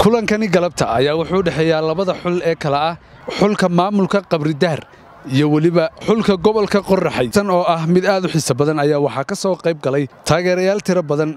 kulankani galabta ayaa wuxuu dhexeeyaa labada xul ee kala ah xulka maamulka qabridahar iyo weliba xulka gobolka qorraxay tan oo ah mid aad u xiiso badan ayaa waxaa ka soo qayb galay taageerayaal tiro badan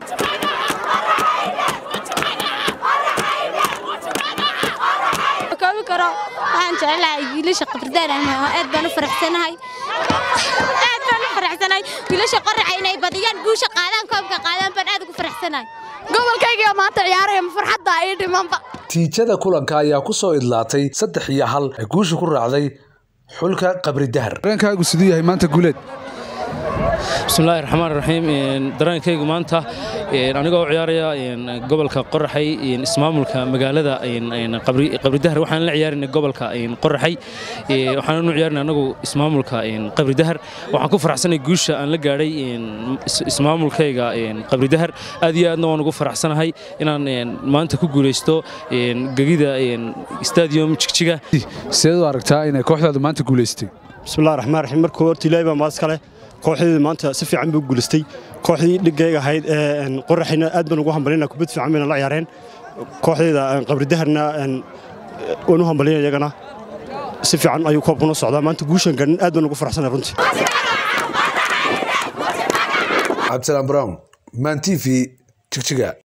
koobi karo waxaan jecelahay wiilasha qabridaan aad baan u faraxsanahay aad baan u faraxsanahay wiilasha qorraxa inay badiyaan guusha qaadaan koobka qaadaan baan aad ugu faraxsanahay gobolkayga maanta ciyaaraya farxadda ii dhimanba tiijada kulanka ayaa ku soo idlaatay saddex iyo hal ee guusha ku raacday xulka qabridahar dareenkaagu siduu yahay maanta guuleed bismillahi raxmaan raxiim dareenkaygu maanta anigoo ciyaaraya gobolka qoraxay ismaamulka magaalada qabridahar waxaan la ciyaarina gobolka qoraxay waxaan u ciyaarina anagu ismaamulka qabridahar waxaan ku faraxsanay guusha aan la gaadhay ismaamulkayga qabridahar aad iyo aadna waan ugu faraxsanahay inaan maanta ku guulaysto gegida stadium jigjiga sideed u aragtaa inay kooxdaadu maanta guulaystay bismillahi raxmaan raxiim markuu horta ilaahay baa maas kale kooxdeedii maanta si fiican buu guulaystay kooxdii dhigayga ahayd ee qoraxayna aad baan ugu hambalinaa kubad fiican bayna la ciyaareen kooxdeeda qabridaharna waan u hambalinaya iyagana si fiican ayuu koobkuna socdaa maanta guushan gaadhin aad baan ugu faraxsanay runtii cabdisalaam brown man t v jigjiga